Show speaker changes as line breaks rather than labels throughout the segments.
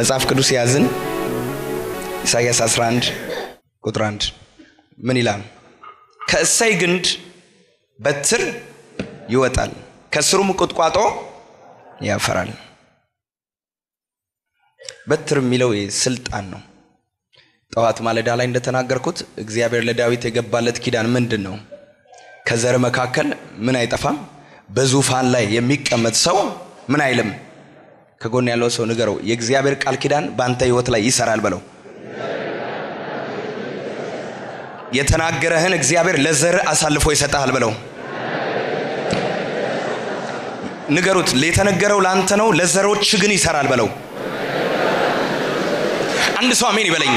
መጽሐፍ ቅዱስ ያዝን ኢሳይያስ 11 ቁጥር 1 ምን ይላል? ከእሰይ ግንድ በትር ይወጣል፣ ከስሩም ቁጥቋጦ ያፈራል። በትር የሚለው ስልጣን ነው። ጠዋት ማለዳ ላይ እንደተናገርኩት እግዚአብሔር ለዳዊት የገባለት ኪዳን ምንድን ነው? ከዘር መካከል ምን አይጠፋም፣ በዙፋን ላይ የሚቀመጥ ሰው ምን አይልም። ከጎን ያለው ሰው ንገረው፣ የእግዚአብሔር ቃል ኪዳን በአንተ ህይወት ላይ ይሰራል በለው። የተናገረህን እግዚአብሔር ለዘር አሳልፎ ይሰጥሃል በለው። ንገሩት፣ የተነገረው ለአንተ ነው፣ ለዘሮች ግን ይሰራል በለው። አንድ ሰው አሜን ይበለኝ።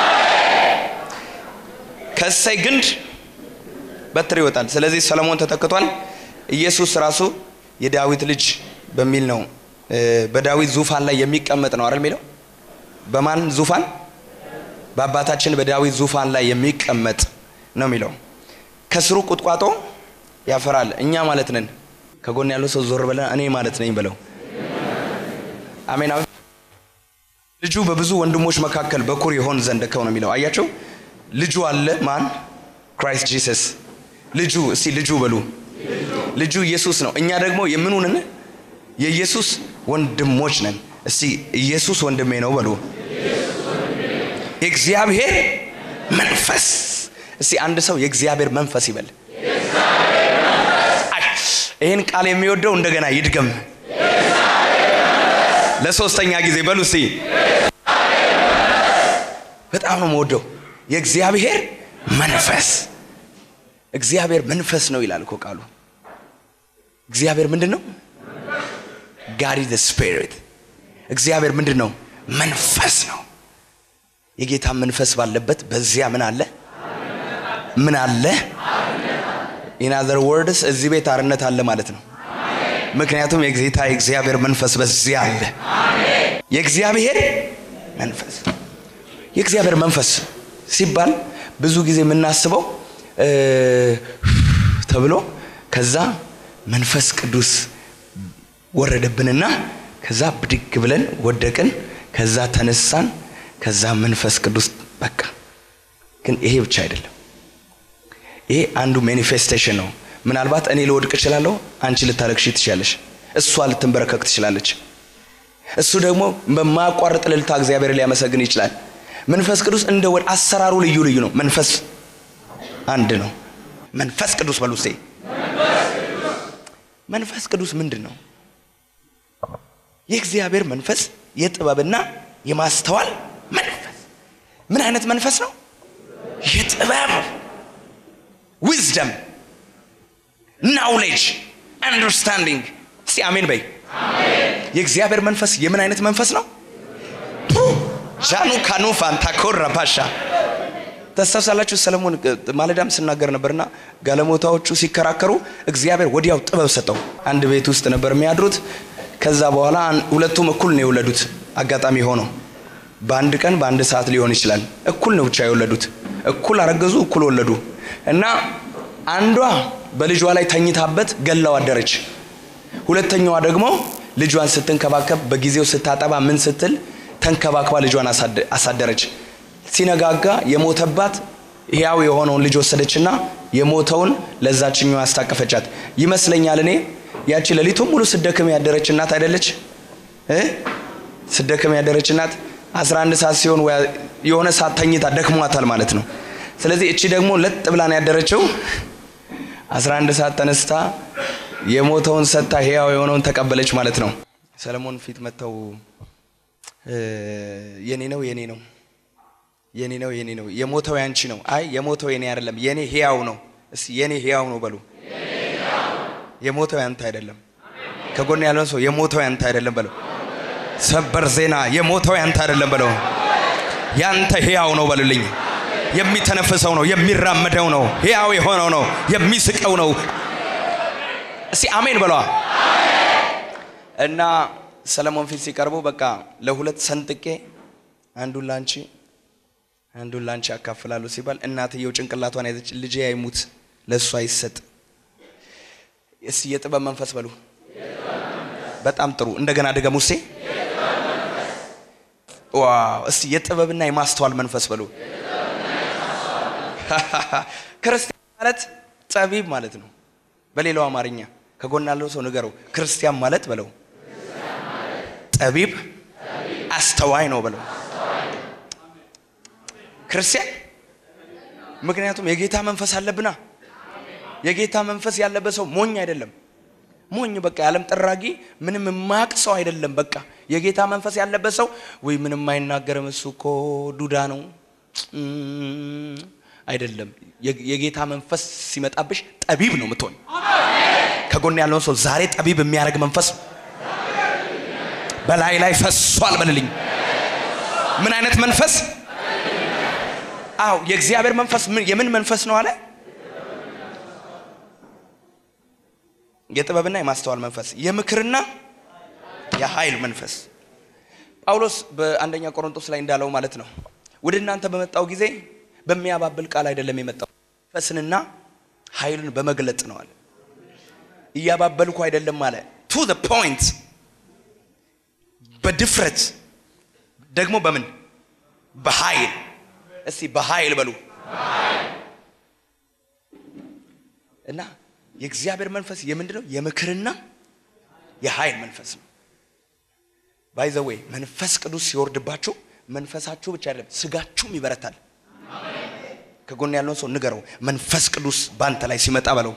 ከእሰይ ግንድ በትር ይወጣል። ስለዚህ ሰለሞን ተተክቷል። ኢየሱስ ራሱ የዳዊት ልጅ በሚል ነው በዳዊት ዙፋን ላይ የሚቀመጥ ነው አይደል የሚለው በማን ዙፋን በአባታችን በዳዊት ዙፋን ላይ የሚቀመጥ ነው የሚለው ከስሩ ቁጥቋጦ ያፈራል እኛ ማለት ነን ከጎን ያለው ሰው ዞር ብለን እኔ ማለት ነኝ ብለው አሜን ልጁ በብዙ ወንድሞች መካከል በኩር ይሆን ዘንድ ከው ነው የሚለው አያቸው ልጁ አለ ማን ክራይስት ጂሰስ ልጁ እስቲ ልጁ በሉ ልጁ ኢየሱስ ነው እኛ ደግሞ የምኑንን የኢየሱስ ወንድሞች ነን እስቲ ኢየሱስ ወንድሜ ነው በሉ የእግዚአብሔር መንፈስ እስቲ አንድ ሰው የእግዚአብሔር መንፈስ ይበል ይህን ቃል የሚወደው እንደገና ይድገም ለሶስተኛ ጊዜ በሉ እስቲ በጣም ነው የምወደው የእግዚአብሔር መንፈስ እግዚአብሔር መንፈስ ነው ይላል እኮ ቃሉ እግዚአብሔር ምንድን ነው ጋድ ዘ ስፒሪት እግዚአብሔር ምንድን ነው መንፈስ ነው የጌታ መንፈስ ባለበት በዚያ ምን አለ ምን አለ ኢን አዘር ወርድስ እዚህ ቤት አርነት አለ ማለት ነው ምክንያቱም የጌታ የእግዚአብሔር መንፈስ በዚያ አለ የእግዚአብሔር መንፈስ የእግዚአብሔር መንፈስ ሲባል ብዙ ጊዜ የምናስበው ተብሎ ከዛ መንፈስ ቅዱስ ወረደብንና ከዛ ብድግ ብለን ወደቅን ከዛ ተነሳን ከዛ መንፈስ ቅዱስ በቃ ግን ይሄ ብቻ አይደለም ይሄ አንዱ ማኒፌስቴሽን ነው ምናልባት እኔ ልወድቅ እችላለሁ አንቺ ልታለቅሺ ትችላለሽ እሷ ልትንበረከክ ትችላለች እሱ ደግሞ በማያቋርጥ ልልታ እግዚአብሔር ሊያመሰግን ይችላል መንፈስ ቅዱስ እንደ ወድ አሰራሩ ልዩ ልዩ ነው መንፈስ አንድ ነው መንፈስ ቅዱስ በሉ እስቴ መንፈስ ቅዱስ ምንድን ነው የእግዚአብሔር መንፈስ የጥበብና የማስተዋል መንፈስ ምን አይነት መንፈስ ነው የጥበብ ዊዝደም ናውሌጅ አንደርስታንዲንግ እስቲ አሜን በይ የእግዚአብሔር መንፈስ የምን አይነት መንፈስ ነው ጃኑ ካኑ ፋንታኮራ ፓሻ ተስታውሳላችሁ ሰለሞን ማለዳም ስናገር ነበርና ጋለሞታዎቹ ሲከራከሩ እግዚአብሔር ወዲያው ጥበብ ሰጠው አንድ ቤት ውስጥ ነበር የሚያድሩት ከዛ በኋላ ሁለቱም እኩል ነው የወለዱት አጋጣሚ ሆኖ በአንድ ቀን በአንድ ሰዓት ሊሆን ይችላል እኩል ነው ብቻ የወለዱት እኩል አረገዙ እኩል ወለዱ እና አንዷ በልጇ ላይ ተኝታበት ገላው አደረች ሁለተኛዋ ደግሞ ልጇን ስትንከባከብ በጊዜው ስታጠባ ምን ስትል ተንከባክባ ልጇን አሳደረች ሲነጋጋ የሞተባት ሕያው የሆነውን ልጅ ወሰደችና የሞተውን ለዛችኛው ያስታቀፈቻት ይመስለኛል እኔ ያቺ ሌሊቱን ሙሉ ስደክም ያደረች እናት አይደለች ስደክም ያደረች እናት 11 ሰዓት ሲሆን የሆነ ሰዓት ተኝታ ደክሟታል ማለት ነው ስለዚህ እቺ ደግሞ ለጥ ብላን ያደረችው 11 ሰዓት ተነስታ የሞተውን ሰጥታ ሕያው የሆነውን ተቀበለች ማለት ነው ሰለሞን ፊት መጥተው የኔ ነው የኔ ነው የኔ ነው የኔ ነው የሞተው ያንቺ ነው አይ የሞተው የኔ አይደለም የኔ ሕያው ነው እስቲ የኔ ሕያው ነው በሉ የሞተው ያንተ አይደለም ከጎን ያለውን ሰው የሞተው ያንተ አይደለም በለው ሰበር ዜና የሞተው ያንተ አይደለም በለው ያንተ ሕያው ነው በሉልኝ የሚተነፍሰው ነው የሚራመደው ነው ሕያው የሆነው ነው የሚስቀው ነው እስቲ አሜን በለዋ እና ሰለሞን ፊት ሲቀርቡ በቃ ለሁለት ሰንጥቄ አንዱን ላንቺ አንዱን ላንቺ ያካፍላሉ ሲባል እናትየው ጭንቅላቷን ያዘች ልጄ አይሙት ለእሱ አይሰጥ እስቲ የጥበብ መንፈስ በሉ በጣም ጥሩ እንደገና ድገሙ ሴ ዋው! እስቲ የጥበብና የማስተዋል መንፈስ በሉ። ክርስቲያን ማለት ጠቢብ ማለት ነው። በሌላው አማርኛ ከጎን ያለው ሰው ንገረው፣ ክርስቲያን ማለት በለው ጠቢብ አስተዋይ ነው በለው። ክርስቲያን ምክንያቱም የጌታ መንፈስ አለብና የጌታ መንፈስ ያለበት ሰው ሞኝ አይደለም። ሞኝ በቃ የዓለም ጠራጊ ምንም የማያውቅ ሰው አይደለም። በቃ የጌታ መንፈስ ያለበት ሰው ወይ ምንም አይናገርም እሱ እኮ ዱዳ ነው እም፣ አይደለም። የ- የጌታ መንፈስ ሲመጣብሽ ጠቢብ ነው የምትሆን። ከጎን ያለውን ሰው ዛሬ ጠቢብ የሚያደርግ መንፈስ በላይ ላይ ፈሷል በልልኝ። ምን አይነት መንፈስ? አዎ የእግዚአብሔር መንፈስ ምን- የምን መንፈስ ነው አለ? የጥበብና የማስተዋል መንፈስ፣ የምክርና የኃይል መንፈስ። ጳውሎስ በአንደኛ ቆሮንቶስ ላይ እንዳለው ማለት ነው ወደ እናንተ በመጣው ጊዜ በሚያባብል ቃል አይደለም የመጣው መንፈስንና ኃይልን በመግለጥ ነው አለ። እያባበልኩ አይደለም አለ። ቱ ዘ ፖይንት በድፍረት ደግሞ በምን በኃይል እስቲ በኃይል በሉ እና የእግዚአብሔር መንፈስ የምንድን ነው? የምክርና የኃይል መንፈስ ነው። ባይዘዌ መንፈስ ቅዱስ ሲወርድባችሁ መንፈሳችሁ ብቻ አይደለም ስጋችሁም ይበረታል። ከጎን ያለውን ሰው ንገረው፣ መንፈስ ቅዱስ በአንተ ላይ ሲመጣ በለው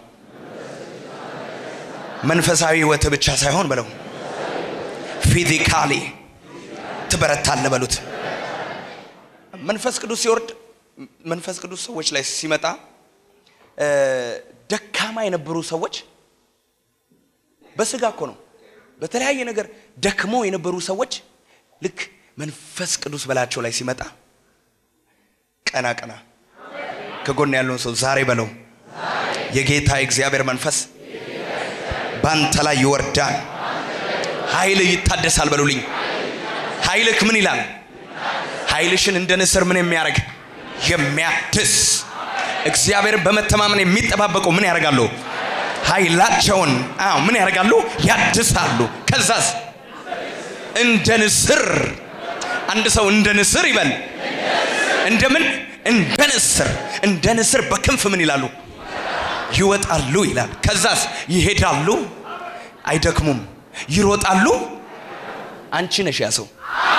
መንፈሳዊ ህይወት ብቻ ሳይሆን በለው ፊዚካሊ ትበረታለህ በሉት። መንፈስ ቅዱስ ሲወርድ መንፈስ ቅዱስ ሰዎች ላይ ሲመጣ እ፣ ደካማ የነበሩ ሰዎች በስጋ እኮ ነው በተለያየ ነገር ደክሞ የነበሩ ሰዎች ልክ መንፈስ ቅዱስ በላቸው ላይ ሲመጣ ቀና ቀና ከጎን ያለውን ሰው ዛሬ በለው የጌታ የእግዚአብሔር መንፈስ ባንተ ላይ ይወርዳል ኃይልህ ይታደሳል በሉልኝ ኃይልህ ምን ይላል ኃይልሽን እንደ ንስር ምን የሚያደርግ የሚያድስ እግዚአብሔርን በመተማመን የሚጠባበቁ ምን ያደርጋሉ ኃይላቸውን አዎ ምን ያደርጋሉ ያድሳሉ ከዛስ እንደ ንስር አንድ ሰው እንደ ንስር ይበል እንደምን እንደ ንስር እንደ ንስር በክንፍ ምን ይላሉ ይወጣሉ ይላል ከዛስ ይሄዳሉ አይደክሙም ይሮጣሉ አንቺ ነሽ ያ ሰው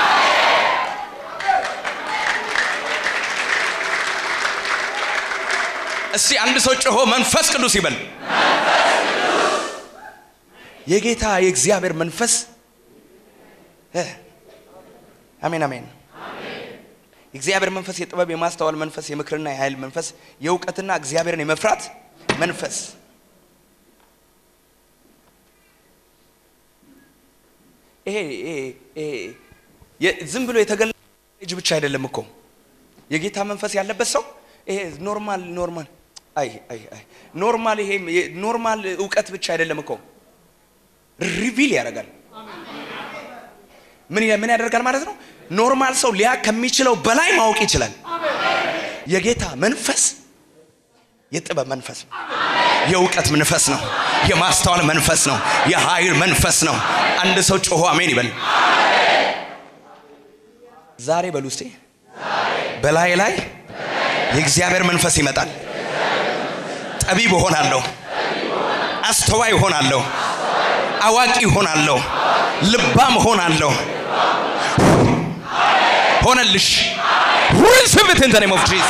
እስቲ አንድ ሰው ጮሆ መንፈስ ቅዱስ ይበል የጌታ የእግዚአብሔር መንፈስ እ፣ አሜን አሜን የእግዚአብሔር መንፈስ የጥበብ የማስተዋል መንፈስ የምክርና የኃይል መንፈስ የእውቀትና እግዚአብሔርን የመፍራት መንፈስ ይሄ ይሄ ይሄ የ- ዝም ብሎ የተገለ ልጅ ብቻ አይደለም እኮ የጌታ መንፈስ ያለበት ሰው ይሄ ኖርማል ኖርማል አይ አይ አይ ኖርማል ይሄ የ- ኖርማል እውቀት ብቻ አይደለም እኮ ሪቪል ያደርጋል ምን ያ- ምን ያደርጋል ማለት ነው ኖርማል ሰው ሊያ ከሚችለው በላይ ማወቅ ይችላል የጌታ መንፈስ የጥበብ መንፈስ ነው የእውቀት መንፈስ ነው የማስተዋል መንፈስ ነው የኃይል መንፈስ ነው አንድ ሰው ጮሆ አሜን ይበል ዛሬ በሉ እስቲ በላይ ላይ የእግዚአብሔር መንፈስ ይመጣል ጠቢብ እሆናለሁ አስተዋይ እሆናለሁ አዋቂ እሆናለሁ ልባም እሆናለሁ ሆነልሽ ሪሲቭ ኢን ዘ ኔም ኦፍ ጂሰስ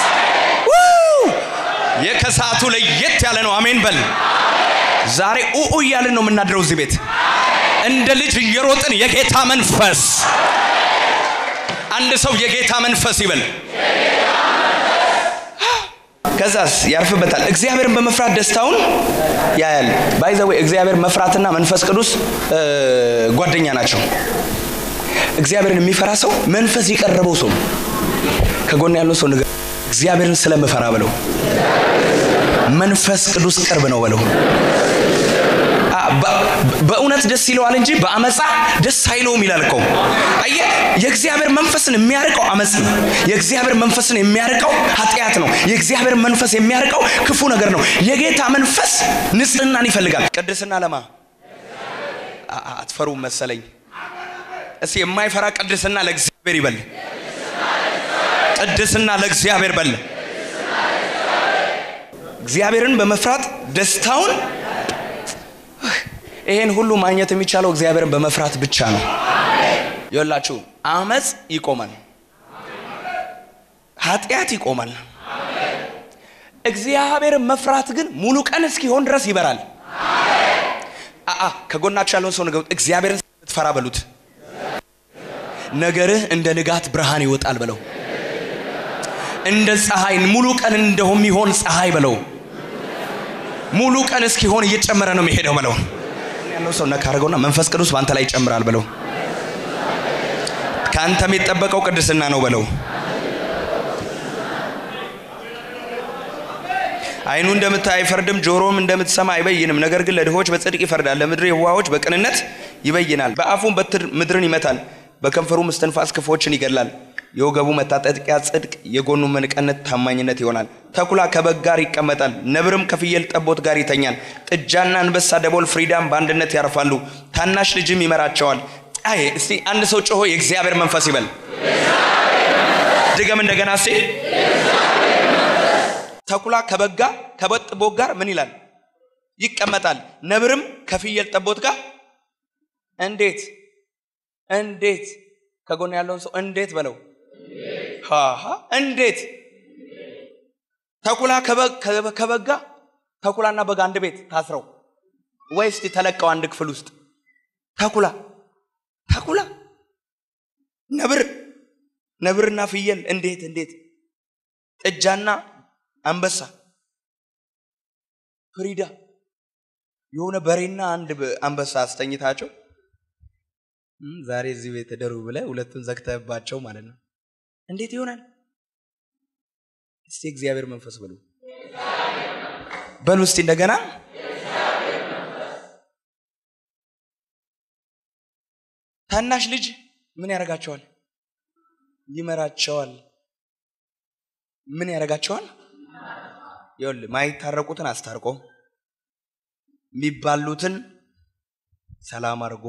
የከሰዓቱ ለየት ያለ ነው አሜን በል ዛሬ ኡኡ እያልን ነው የምናድረው እዚህ ቤት እንደ ልጅ እየሮጥን የጌታ መንፈስ አንድ ሰው የጌታ መንፈስ ይበል ከዛስ ያርፍበታል እግዚአብሔርን በመፍራት ደስታውን ያያል ባይዘዌ እግዚአብሔር መፍራትና መንፈስ ቅዱስ እ፣ ጓደኛ ናቸው እግዚአብሔርን የሚፈራ ሰው መንፈስ የቀረበው ሰው ነው። ከጎን ያለው ሰው ንገር እግዚአብሔርን ስለምፈራ በለው መንፈስ ቅዱስ ቅርብ ነው በለው አ፣ በ- በእውነት ደስ ይለዋል እንጂ በአመፃ ደስ አይለውም ይላል እኮ አየ የእግዚአብሔር መንፈስን የሚያርቀው አመፅ ነው የእግዚአብሔር መንፈስን የሚያርቀው ኃጢአት ነው የእግዚአብሔር መንፈስ የሚያርቀው ክፉ ነገር ነው የጌታ መንፈስ ንጽህናን ይፈልጋል ቅድስና ለማ አ- አ- አትፈሩም መሰለኝ እስቲ የማይፈራ ቅድስና ለእግዚአብሔር እግዚአብሔር ይበል። ቅድስና ለእግዚአብሔር በል። እግዚአብሔርን በመፍራት ደስታውን ይሄን ሁሉ ማግኘት የሚቻለው እግዚአብሔርን በመፍራት ብቻ ነው። ይኸውላችሁ አመፅ ይቆማል፣ ኃጢአት ይቆማል። እግዚአብሔርን መፍራት ግን ሙሉ ቀን እስኪሆን ድረስ ይበራል። አአ ከጎናችሁ ያለውን ሰው ንገሩት፣ እግዚአብሔርን ስትፈራ በሉት፣ ነገርህ እንደ ንጋት ብርሃን ይወጣል በለው። እንደ ፀሐይ ሙሉ ቀን እንደሚሆን ፀሐይ በለው። ሙሉ ቀን እስኪሆን እየጨመረ ነው የሚሄደው በለው። ያለው ሰው ነካ አድርገውና መንፈስ ቅዱስ በአንተ ላይ ይጨምራል በለው። ከአንተ የሚጠበቀው ቅድስና ነው በለው። አይኑ እንደምታይ አይፈርድም፣ ጆሮም እንደምትሰማ አይበይንም። ነገር ግን ለድሆች በጽድቅ ይፈርዳል፣ ለምድር የዋሆች በቅንነት ይበይናል። በአፉም በትር ምድርን ይመታል፣ በከንፈሩም እስትንፋስ ክፉዎችን ይገድላል። የወገቡ መታጠቂያ ጽድቅ፣ የጎኑ መንቀነት ታማኝነት ይሆናል። ተኩላ ከበግ ጋር ይቀመጣል፣ ነብርም ከፍየል ጠቦት ጋር ይተኛል። ጥጃና አንበሳ፣ ደቦል፣ ፍሪዳም በአንድነት ያርፋሉ፣ ታናሽ ልጅም ይመራቸዋል። አይ እስቲ አንድ ሰው ጮሆ የእግዚአብሔር መንፈስ ይበል። ድገም እንደገና እስቲ ተኩላ ከበጋ ከበግ ጠቦት ጋር ምን ይላል? ይቀመጣል። ነብርም ከፍየል ጠቦት ጋር እንዴት እንዴት ከጎን ያለውን ሰው እንዴት በለው። ሃሃ እንዴት ተኩላ ከበጋ ተኩላና በግ አንድ ቤት ታስረው ወይ እስቲ ተለቀው አንድ ክፍል ውስጥ ተኩላ ተኩላ ነብር ነብርና ፍየል እንዴት እንዴት ጥጃና አንበሳ ፍሪዳ የሆነ በሬና አንድ አንበሳ አስተኝታቸው ዛሬ እዚህ ቤት ደሩ ብለህ ሁለቱን ዘግተህባቸው ማለት ነው። እንዴት ይሆናል? እስቲ እግዚአብሔር መንፈስ በሉ በሉ እስቲ እንደገና ታናሽ ልጅ ምን ያደርጋቸዋል? ይመራቸዋል። ምን ያደርጋቸዋል? ይኸውልህ ማይታረቁትን አስታርቆ የሚባሉትን ሰላም አድርጎ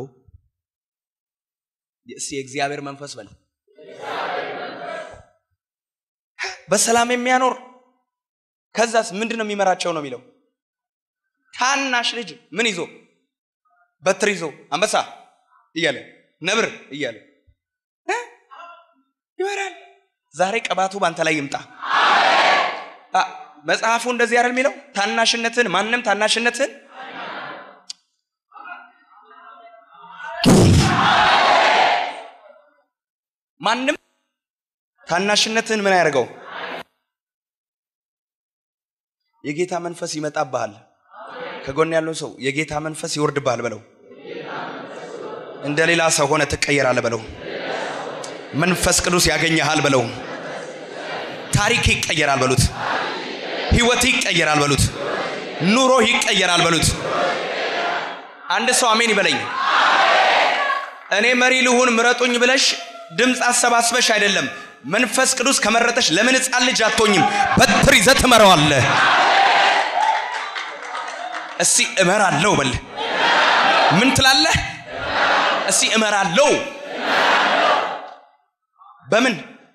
እስቲ የእግዚአብሔር መንፈስ በል በሰላም የሚያኖር ከዛስ ምንድን ነው የሚመራቸው ነው የሚለው ታናሽ ልጅ ምን ይዞ በትር ይዞ አንበሳ እያለ ነብር እያለ ይመራል ዛሬ ቅባቱ በአንተ ላይ ይምጣ መጽሐፉ እንደዚህ አይደል የሚለው ታናሽነትን ማንም ታናሽነትን ማንም ታናሽነትን ምን ያደርገው የጌታ መንፈስ ይመጣብሃል ከጎን ያለው ሰው የጌታ መንፈስ ይወርድብሃል በለው እንደ ሌላ ሰው ሆነ ትቀየራለ በለው መንፈስ ቅዱስ ያገኘሃል በለው ታሪክ ይቀየራል በሉት ህይወት ይቀየራል በሉት ኑሮ ይቀየራል በሉት አንድ ሰው አሜን ይበለኝ እኔ መሪ ልሁን ምረጡኝ ብለሽ ድምፅ አሰባስበሽ አይደለም መንፈስ ቅዱስ ከመረጠሽ ለምን ህፃን ልጅ አትሆኝም በትር ይዘህ ትመራዋለህ እስቲ እመራለሁ በል ምን ትላለህ እስቲ እመራለሁ በምን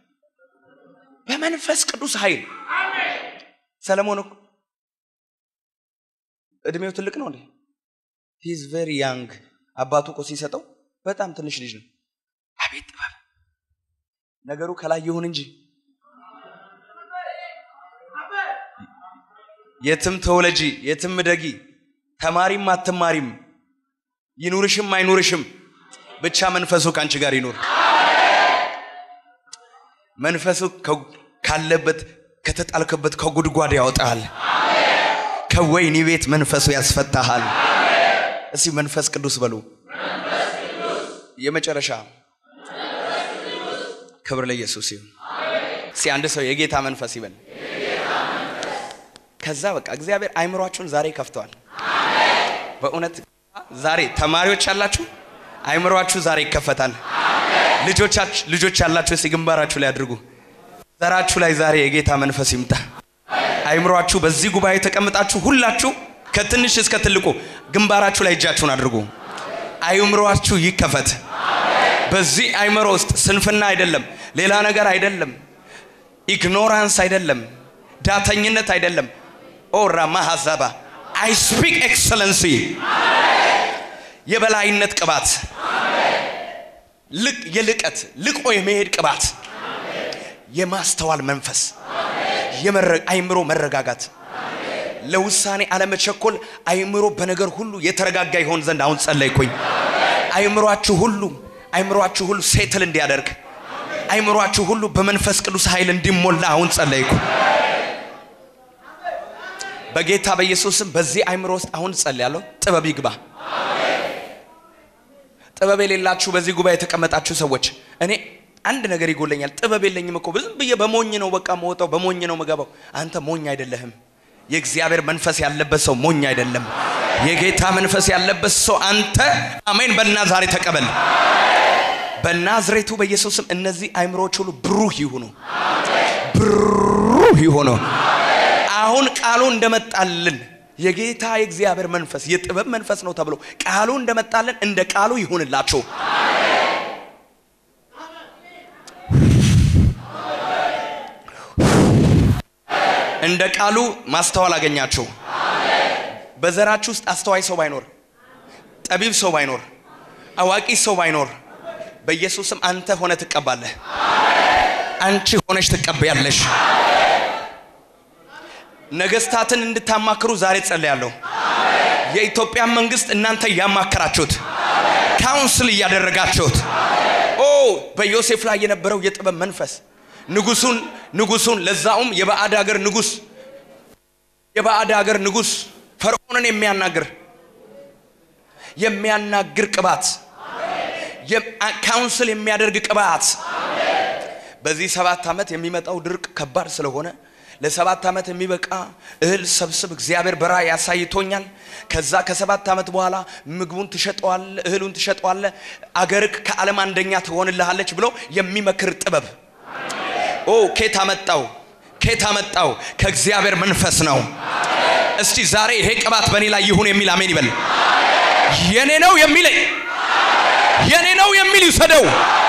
በመንፈስ ቅዱስ ኃይል ሰለሞን እኮ እድሜው ትልቅ ነው እንዴ ሂዝ ቨሪ ያንግ አባቱ እኮ ሲሰጠው በጣም ትንሽ ልጅ ነው አቤት ጥበብ ነገሩ ከላይ ይሁን እንጂ የትም ተወለጂ የትም ደጊ ተማሪም አትማሪም ይኑርሽም አይኑርሽም ብቻ መንፈሱ ከአንቺ ጋር ይኑር መንፈሱ ካለበት ከተጣልክበት ከጉድጓድ ያወጣሃል ከወይኒ ቤት መንፈሱ ያስፈታሃል እስቲ መንፈስ ቅዱስ በሉ የመጨረሻ ክብር ለኢየሱስ ይሁን እስቲ አንድ ሰው የጌታ መንፈስ ይበል ከዛ በቃ እግዚአብሔር አይምሯችሁን ዛሬ ከፍተዋል በእውነት ዛሬ ተማሪዎች ያላችሁ አይምሯችሁ ዛሬ ይከፈታል ልጆች ያላችሁ እስቲ ግንባራችሁ ላይ አድርጉ ዘራችሁ ላይ ዛሬ የጌታ መንፈስ ይምጣ አይምሯችሁ በዚህ ጉባኤ ተቀምጣችሁ ሁላችሁ ከትንሽ እስከ ትልቁ ግንባራችሁ ላይ እጃችሁን አድርጉ አይምሯችሁ ይከፈት በዚህ አይምሮ ውስጥ ስንፍና አይደለም፣ ሌላ ነገር አይደለም፣ ኢግኖራንስ አይደለም፣ ዳተኝነት አይደለም። ኦራ ማሃዛባ አይ ስፒክ ኤክሰለንሲ የበላይነት ቅባት ልቅ የልቀት ልቆ የመሄድ ቅባት የማስተዋል መንፈስ የመረ- አይምሮ መረጋጋት ለውሳኔ አለመቸኮል አይምሮ በነገር ሁሉ የተረጋጋ ይሆን ዘንድ አሁን ጸለይኩኝ። አይምሯችሁ ሁሉ አይምሯችሁ ሁሉ ሴትል እንዲያደርግ አይምሯችሁ ሁሉ በመንፈስ ቅዱስ ኃይል እንዲሞላ አሁን ጸለይኩ። በጌታ በኢየሱስም በዚህ አይምሮ ውስጥ አሁን ጸልያለሁ። ጥበብ ይግባ። ጥበብ የሌላችሁ በዚህ ጉባኤ የተቀመጣችሁ ሰዎች እኔ አንድ ነገር ይጎለኛል። ጥበብ የለኝም እኮ ዝም ብዬ በሞኝ ነው በቃ መወጣው፣ በሞኝ ነው መገባው። አንተ ሞኝ አይደለህም። የእግዚአብሔር መንፈስ ያለበት ሰው ሞኝ አይደለም። የጌታ መንፈስ ያለበት ሰው አንተ አሜን በልና ዛሬ ተቀበል። በናዝሬቱ በኢየሱስም እነዚህ አይምሮዎች ሁሉ ብሩህ ይሁኑ፣ ብሩህ ይሁኑ። አሁን ቃሉ እንደመጣልን የጌታ የእግዚአብሔር መንፈስ የጥበብ መንፈስ ነው ተብሎ ቃሉ እንደመጣልን እንደ ቃሉ ይሁንላችሁ። እንደ ቃሉ ማስተዋል አገኛችሁ። በዘራችሁ ውስጥ አስተዋይ ሰው ባይኖር፣ ጠቢብ ሰው ባይኖር፣ አዋቂ ሰው ባይኖር በኢየሱስም አንተ ሆነ ትቀባለህ። አንቺ ሆነሽ ትቀበያለሽ። ነገስታትን እንድታማክሩ ዛሬ ጸልያለሁ። የኢትዮጵያ መንግስት እናንተ እያማከራችሁት ካውንስል እያደረጋችሁት ኦ በዮሴፍ ላይ የነበረው የጥበብ መንፈስ ንጉሱን ንጉሱን ለዛውም የባዕድ ሀገር ንጉስ የባዕድ ሀገር ንጉስ ፈርዖንን የሚያናግር የሚያናግር ቅባት ካውንስል የሚያደርግ ቅባት በዚህ ሰባት ዓመት የሚመጣው ድርቅ ከባድ ስለሆነ ለሰባት ዓመት የሚበቃ እህል ሰብስብ እግዚአብሔር በራእይ ያሳይቶኛል። ከዛ ከሰባት ዓመት በኋላ ምግቡን ትሸጠዋለ፣ እህሉን ትሸጠዋለ፣ አገርክ ከዓለም አንደኛ ትሆንልሃለች ብሎ የሚመክር ጥበብ ኦ ኬት አመጣው? ኬት አመጣው? ከእግዚአብሔር መንፈስ ነው። እስቲ ዛሬ ይሄ ቅባት በእኔ ላይ ይሁን የሚል አሜን ይበል። የኔ ነው የሚለኝ የኔ ነው የሚል ይውሰደው።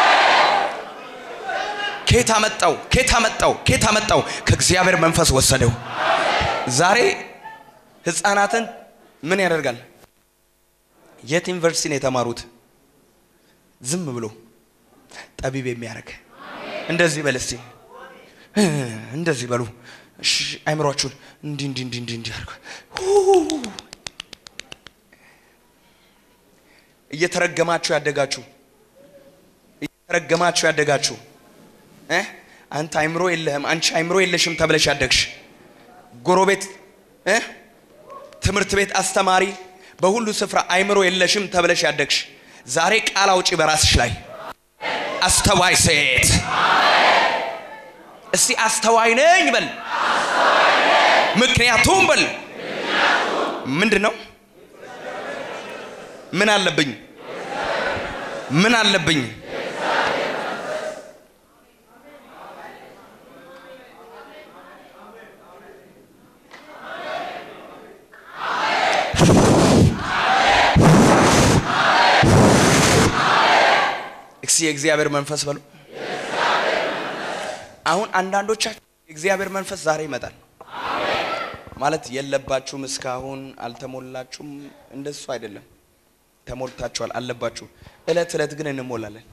ኬት አመጣው? ኬት አመጣው? ኬት አመጣው? ከእግዚአብሔር መንፈስ ወሰደው። ዛሬ ህፃናትን ምን ያደርጋል? የት ዩኒቨርሲቲ ነው የተማሩት? ዝም ብሎ ጠቢብ የሚያደርግ እንደዚህ በል እስቲ እንደዚህ በሉ እሺ፣ አይምሯችሁን እንዲህ እንዲህ እንዲህ እንዲህ እንዲህ አድርጉ። እየተረገማችሁ ያደጋችሁ እየተረገማችሁ ያደጋችሁ እ አንተ አይምሮ የለህም አንቺ አይምሮ የለሽም ተብለሽ ያደግሽ ጎረቤት እ ትምህርት ቤት አስተማሪ በሁሉ ስፍራ አይምሮ የለሽም ተብለሽ ያደግሽ ዛሬ ቃል አውጪ በራስሽ ላይ አስተዋይ ሴት እስቲ አስተዋይ ነኝ በል ምክንያቱም በል ምንድን ነው ምን አለብኝ ምን አለብኝ እስኪ የእግዚአብሔር መንፈስ በሉ አሁን አንዳንዶቻችሁ የእግዚአብሔር መንፈስ ዛሬ ይመጣል ማለት የለባችሁም እስካሁን አልተሞላችሁም እንደሱ አይደለም ተሞልታችኋል አለባችሁ እለት እለት ግን እንሞላለን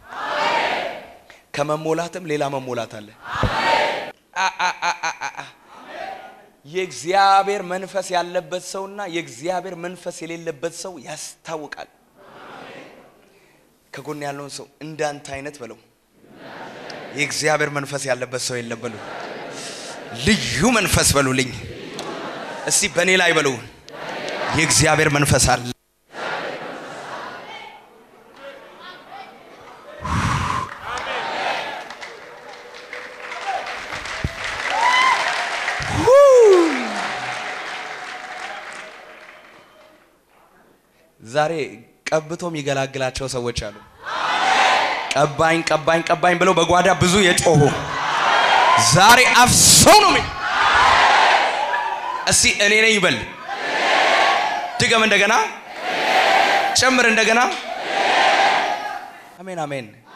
ከመሞላትም ሌላ መሞላት አለ አ- አ- አ- አ- አ- አ። የእግዚአብሔር መንፈስ ያለበት ሰውና የእግዚአብሔር መንፈስ የሌለበት ሰው ያስታውቃል ከጎን ያለውን ሰው እንዳንተ አይነት በለው የእግዚአብሔር መንፈስ ያለበት ሰው የለም በሉ ልዩ መንፈስ በሉልኝ እስቲ በእኔ ላይ በሉ የእግዚአብሔር መንፈስ አለ ዛሬ ቀብቶ የሚገላግላቸው ሰዎች አሉ ቀባኝ ቀባኝ ቀባኝ ብለው በጓዳ ብዙ የጮሁ ዛሬ አፍሰው ነው የሚ- እስቲ እኔ ነኝ ይበል ድገም እንደገና ጨምር እንደገና አሜን አሜን